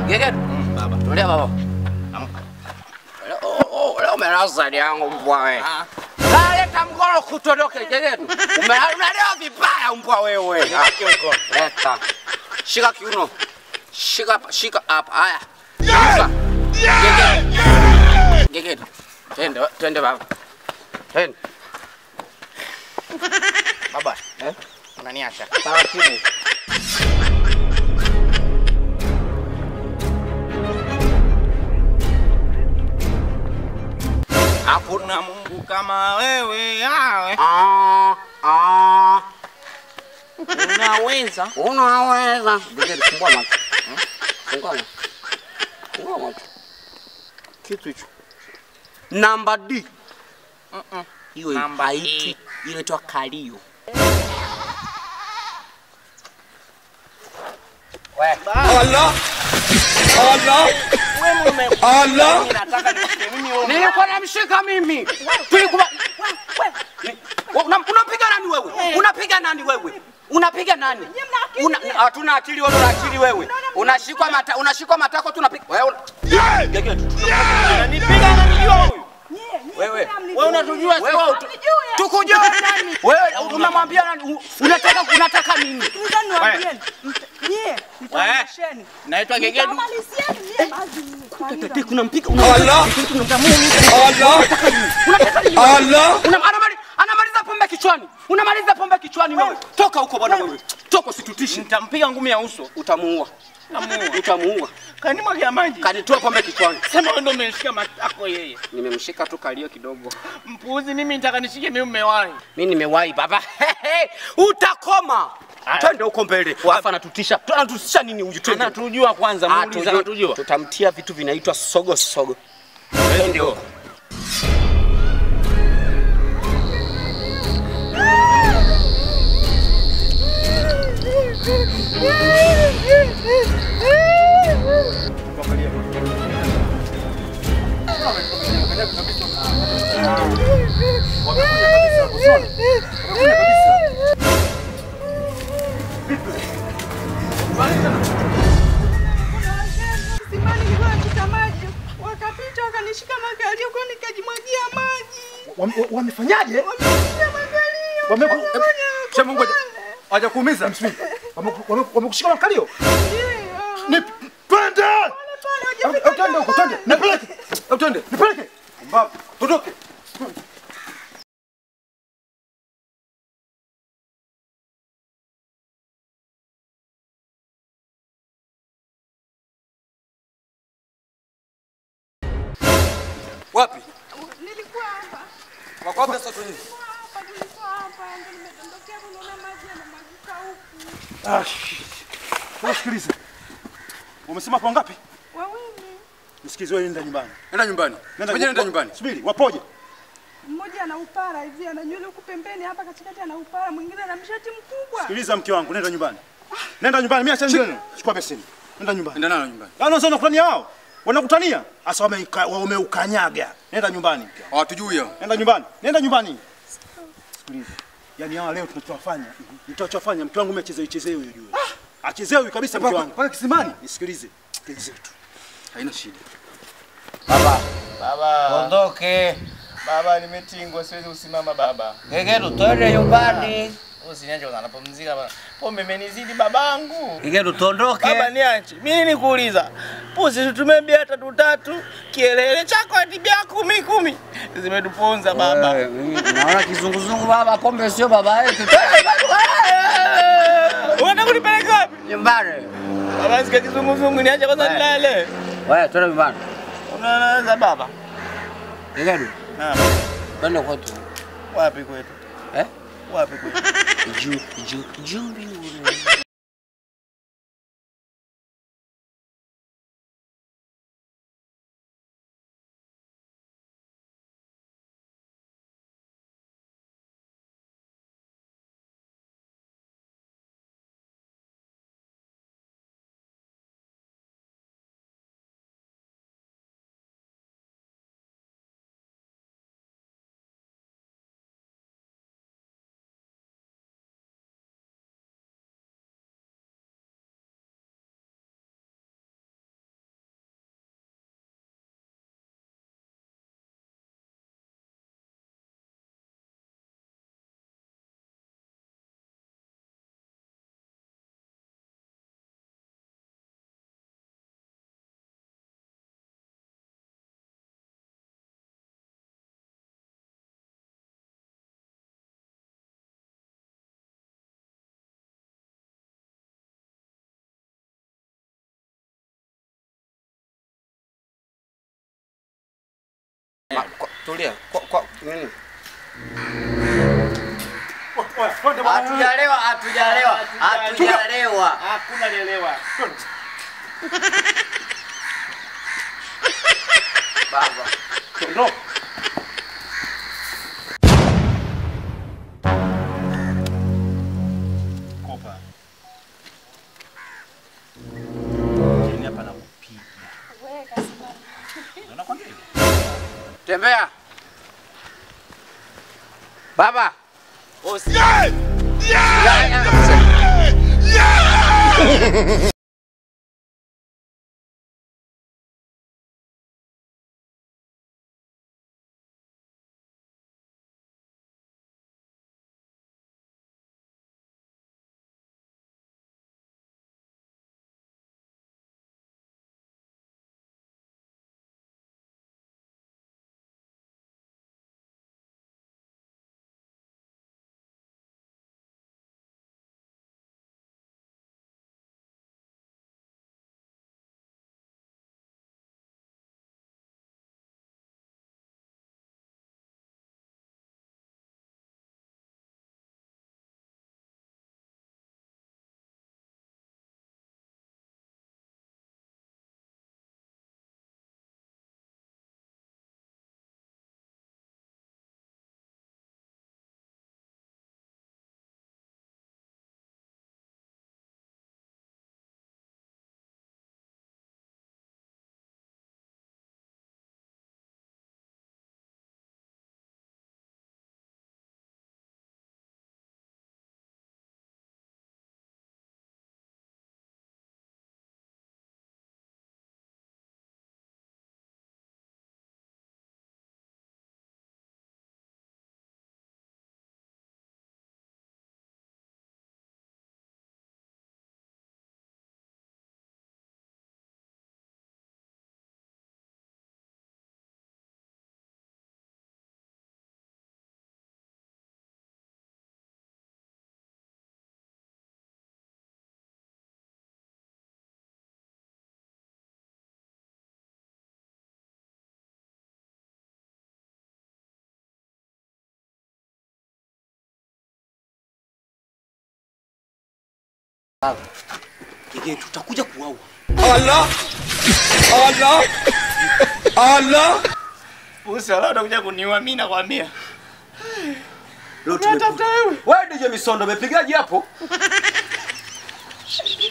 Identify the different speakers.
Speaker 1: Gegedu.
Speaker 2: Mm, baba.
Speaker 1: Tulia baba.
Speaker 2: Amka.
Speaker 1: Leo- oh, Leo umelala yangu mbwa wewe.
Speaker 2: Ah,
Speaker 1: Leta mkono kutodoke Gegedu. Ume- Unalewa vibaya mbwa wewe. Ah,
Speaker 2: nishike mkono.
Speaker 1: Leta. Shika kiuno. Shika hapa, shika hapa. Haya. Shika. Gegedu. Gegedu. Twende, twende baba. Twende.
Speaker 2: Baba,
Speaker 1: Eh?
Speaker 2: unaniacha.
Speaker 1: Taratibu.
Speaker 2: Hakuna Mungu kama wewe, awe.
Speaker 1: Ah, ah.
Speaker 2: Unaweza.
Speaker 1: Unaweza. Gegedu, fungua macho. Hmm? Fungua macho. Fungua macho. Kitu hicho. Namba D.
Speaker 2: Mm-mm.
Speaker 1: Hiyo
Speaker 2: Namba
Speaker 1: haiti.
Speaker 2: E.
Speaker 1: Hiyo inaitwa kalio.
Speaker 2: Allah. Allah. Wewe mume. Allah. Nataka nikupe mimi wewe.
Speaker 1: Nilikuwa namshika mimi. Tulikuwa Una- unapiga nani wewe? Unapiga nani wewe? Unapiga nani? Una- Hatuna akili wewe, una akili wewe. Unashikwa mata, unashikwa matako tunapiga. Wewe una- Gegedu.
Speaker 2: Unanipiga unanijua huyu.
Speaker 1: Wewe.
Speaker 2: Wewe unatujua si
Speaker 1: Wewe
Speaker 2: wewe.
Speaker 1: utu- tukujua nani? Wewe unamwambia nani? U- Unataka unataka nini?
Speaker 2: Naitwa Gegedu.
Speaker 1: Tete kuna mpika
Speaker 2: Allah. Allah. Allah.
Speaker 1: Una- anamali- anamaliza pombe kichwani. Unamaliza pombe kichwani wewe. Toka huko bwana wewe. Toka usitutishe.
Speaker 2: Nitampiga ngumi ya uso.
Speaker 1: Utamuua.
Speaker 2: Namuua.
Speaker 1: Utamuua.
Speaker 2: Kanimwagia maji.
Speaker 1: Kanitoa pombe kichwani.
Speaker 2: Sema wewe ndio umeshika matako yeye.
Speaker 1: Nimemshika tu kalio kidogo.
Speaker 2: Mpuuzi mimi nitaka nishike mimi umewahi.
Speaker 1: Mimi nimewahi baba. Utakoma.
Speaker 2: Aya.
Speaker 1: Twende huko mbele. Alafu anatutisha. Anatutisha nini huyu? Twende.
Speaker 2: Anatujua kwanza,
Speaker 1: Ah,
Speaker 2: muulize
Speaker 1: tujue.
Speaker 2: anatujua.
Speaker 1: Tutamtia vitu vinaitwa sogo sogo. Twende huko.
Speaker 3: Simani nilikuwa nachota maji, wakapita wakanishika makalio, kwa hiyo nikajimwagia maji.
Speaker 4: Wame- Wamefanyaje?
Speaker 3: Wamenishika makalio.
Speaker 4: Wameku-
Speaker 3: Wamefanya
Speaker 4: Sema ngoja.
Speaker 3: pole.
Speaker 4: Hawajakuumiza msimi. Wameku- wame- Wamekushika makalio?
Speaker 3: Ndio.
Speaker 4: Ni twende!
Speaker 3: Pole,
Speaker 4: Au-
Speaker 3: hujafika
Speaker 4: au Twende huko, twende. Nipeleke. Au twende. Nipeleke. Mbavu. Tutoke.
Speaker 1: Wapi?
Speaker 3: Nilikuwa hapa.
Speaker 1: Wako wapi sasa twende?
Speaker 3: Hapa nilikuwa hapa, ndio nimedondokea hapo, naona maji yanamwagika huku.
Speaker 4: Ah, shit. Sasa sikiliza. Umesema hapo ngapi?
Speaker 3: Wawili.
Speaker 4: Msikizi wewe nenda nyumbani.
Speaker 1: Nenda nyumbani. Ngoja nenda nyumbani.
Speaker 4: Subiri, wapoje?
Speaker 3: Mmoja ana upara hivi, ana nywele huku pembeni, hapa katikati ana upara, mwingine ana mshati mkubwa.
Speaker 4: Sikiliza mke wangu, nenda nyumbani. Nenda nyumbani, mimi acha neno. Chukua beseni. Nenda nyumbani.
Speaker 1: Nenda nalo nyumbani.
Speaker 4: Ano sasa wanakutania wao? Wanakutania? Asa wameuka- wameukanyaga. Nenda nyumbani mke wangu.
Speaker 1: Hawatujui hao.
Speaker 4: Nenda nyumbani. Nenda nyumbani. Sikiliza. Yaani hawa leo tunachowafanya, nitachofanya mke wangu mimi achezewe chezewe ujue. Achezewe kabisa mke wangu. Pale kisimani. Nisikilize. Sikilize tu.
Speaker 1: Haina shida.
Speaker 2: Baba.
Speaker 5: Ondoke.
Speaker 2: Baba nimetingwa siwezi kusimama baba.
Speaker 5: Gegedu, twende nyumbani.
Speaker 2: Usiniache kwanza napumzika baba. Pombe imenizidi babangu.
Speaker 5: Gegedu, tuondoke.
Speaker 2: Baba niache. Mimi nikuuliza. Pusi tutumie bia tatu tatu. Kielele chako hadi bia kumi kumi. Zimetuponza baba.
Speaker 5: Wewe, mimi Naona kizunguzungu baba, pombe sio baba yetu. Twende
Speaker 2: Unataka kunipeleka wapi?
Speaker 5: nyumbani.
Speaker 2: Baba sikia kizunguzungu niache kwanza
Speaker 5: Wewe.
Speaker 2: nilale.
Speaker 5: Wewe, twende nyumbani.
Speaker 2: Unaanza baba?
Speaker 5: Gegedu,
Speaker 2: Naam.
Speaker 5: twende kwetu.
Speaker 2: Wapi kwetu?
Speaker 5: Eh?
Speaker 2: Wapi kwetu?
Speaker 5: Juu, juu, juu mbinguni.
Speaker 1: tulia. Kwa, kwa nini?
Speaker 4: Oya, twende bwana.
Speaker 5: Hatujalewa, hatujalewa, hatujalewa.
Speaker 2: Hakuna lelewa.
Speaker 1: Baba.
Speaker 4: Ondoka. Kopa. Yaani hapa nakupiga. Unaona kwa nini?
Speaker 1: Tembea. Baba. Kige tutakuja kuwaua.
Speaker 2: Pusi wala utakuja kuniua mimi nakwambia.
Speaker 1: Leo tumekuja. Wewe DJ Misondo umepigaje hapo?